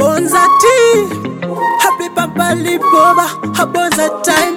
Bonza T Happy Papa Liboba Bonza time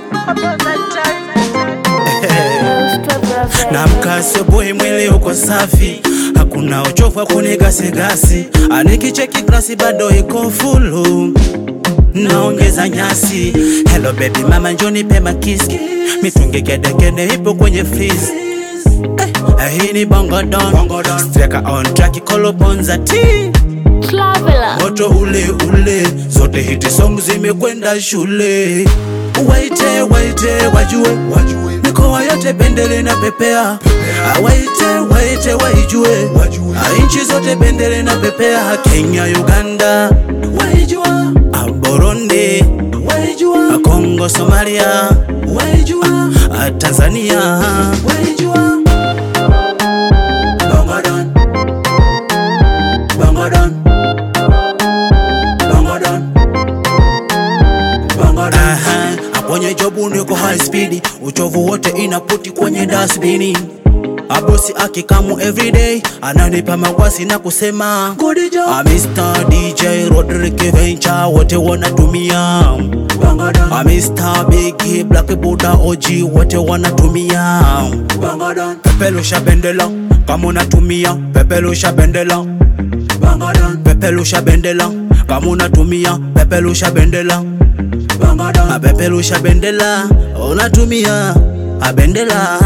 na mkasi boy mwili uko safi hakuna uchovu wa kunigasigasi anikicheki glasi bado iko fulu naongeza nyasi hello baby mama njoni pema kiski mitungi kedekede ipo kwenye freeze eh, hii ni bongo don streka on track kolobonza t Traveler. moto ule ule zote hiti song zimekwenda shule waite waite wajue wajue mikoa yote bendele na pepea waite waite waijue nchi zote bendele na pepea Kenya Uganda waijua Burundi waijua Kongo Somalia waijua Tanzania waijua Bongo Don Bongo Don Bongo Don Bongo Don Aha, kwenye jobu niko high speed, uchovu wote inaputi kwenye dustbin. Abosi akikamu everyday ananipa mawasi na kusema good job. Ah, Mr DJ Rodrick Venture wote wanatumia Ah, Mr Big Black Buddha OG wote wanatumia pepelusha bendela kama unatumia pepelusha bendela pepelusha bendela kama unatumia pepelusha bendela apepelusha bendela unatumia abendela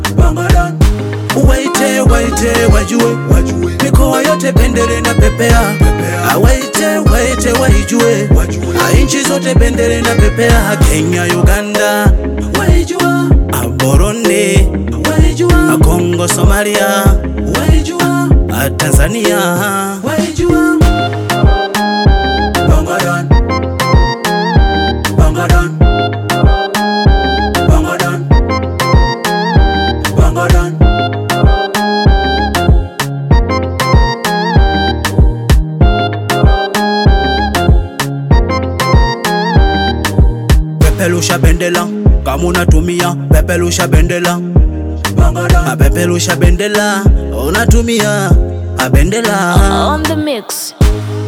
waite waite wajue mikoa yote bendele na pepea waite waite waijue nchi zote bendele na pepea Kenya Uganda waijua Burundi waijua Kongo Somalia waijua Tanzania waijua Bongo Don Bongo Don Bongo Don Bongo Don Pepelusha bendela kama unatumia pepelusha bendela pepelusha bendela unatumia bendela On the mix.